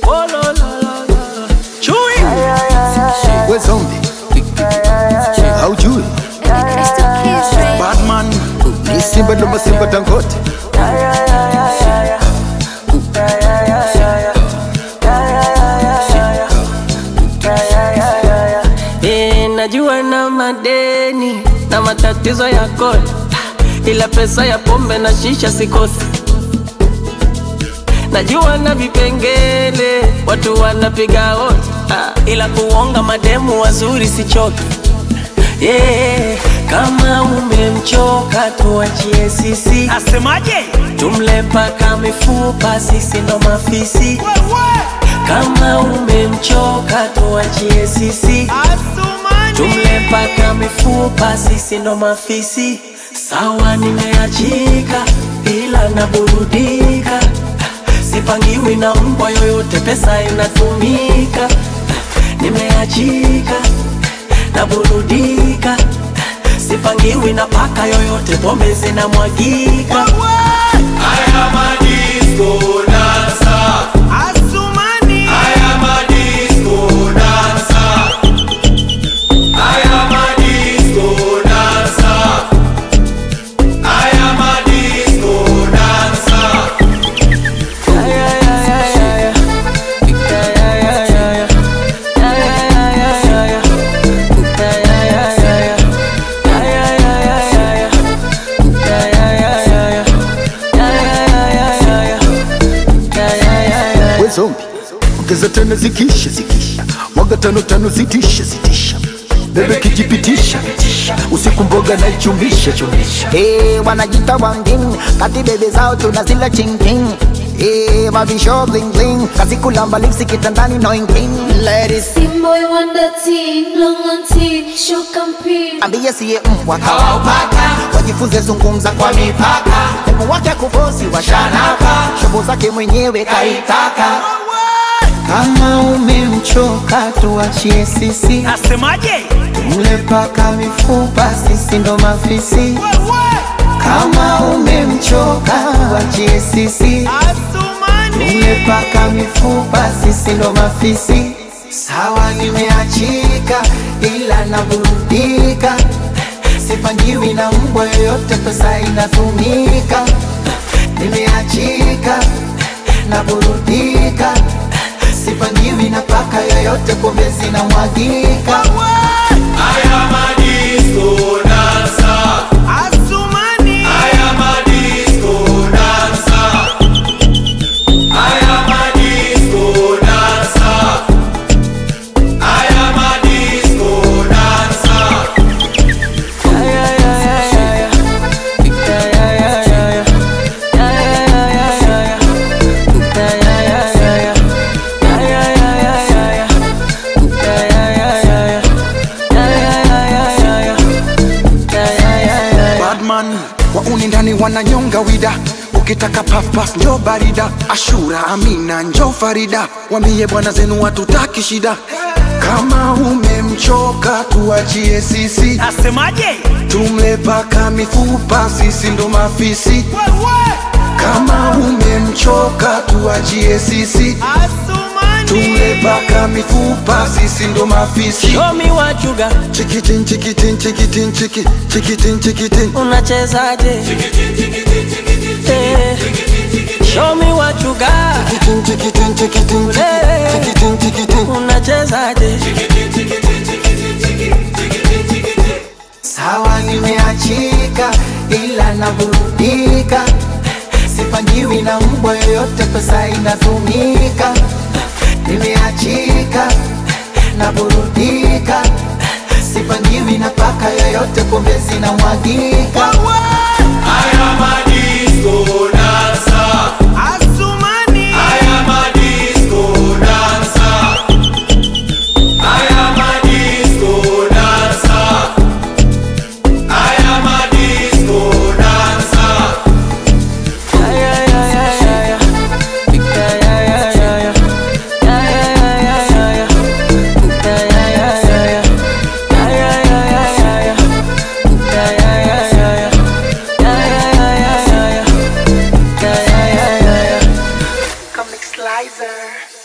Oh, la, la, la, la. Chui. we zombie haujui batman ni simba ndo masimba dangote Eh, najua na madeni na matatizo ya kodi, ila pesa ya pombe na shisha sikosi. Najua na vipengele watu wanapiga hodi, ah, ila kuonga mademu wazuri sichoki. Yeah, kama umemchoka tuachie sisi, Asemaje? tumle paka mifupa, sisi ndo mafisi. Kama umemchoka tuachie sisi, tumle paka mifupa, sisi ndo mafisi. Sawa, nimeachika ila naburudika, sipangiwi na mbwa yoyote, pesa inatumika. Nimeachika naburudika, sipangiwi na paka yoyote, pombe zinamwagika. Haya madisco dancer. Asumani. Haya madisco dancer. Haya madisco dancer. Haya madisco dancer. we zombi ongeza tena zikisha zikisha mwaga tano tano zitisha zitisha bebe kijipitisha usiku mboga na ichumisha chumisha Hey, wanajita wangin kati bebe zao tunazila chingking Hey, mavisho bling bling kazi kulamba lipsi kitandani no ingling Ladies Team boy wonder teen, long on teen, show campaign. ambie siye mbwa kawaupaka wajifunze zungumza kwa mipaka demu wake kufosi washanaka shobo zake mwenyewe kaitaka kama umemchoka tuachie sisi Asemaje? mle paka mifupa sisi ndo mafisi kama umemchoka wachie sisi Asumani. umepaka mifupa sisi ndo mafisi sawa nimeachika ila naburudika sipangiwi na mbwa yoyote pesa inatumika nimeachika naburudika sipangiwi na paka yoyote pombe zinamwagika Haya madisco dancer. Asumani. Haya madisco dancer. Haya madisco dancer. Haya madisco dancer. badman wauni ndani wananyonga wida ukitaka pafpas njo barida ashura amina njo farida wambie bwana zenu watutaki shida kama umemchoka tuachie sisi Asemaje? tumle paka mifupa sisi ndo mafisi kama umemchoka tuachie sisi tumle Asumani. paka mifupa sisi ndo mafisi Show me what you got, chikitin chikitin chikitin chiki chikitin chikitin unachezaje? Eh, Show me what you got, chikitin chikitin chikitin Eh. chikitin chikitin unachezaje? sawa nimeachika ila naburudika sipangiwi na mbwa yoyote pesa inatumika nimeachika naburudika sipangiwi na paka yoyote pombe zinamwagika Haya madisco dancer. Asumani. Haya madisco dancer. Haya madisco dancer. Haya madisco dancer. Comic Slicer.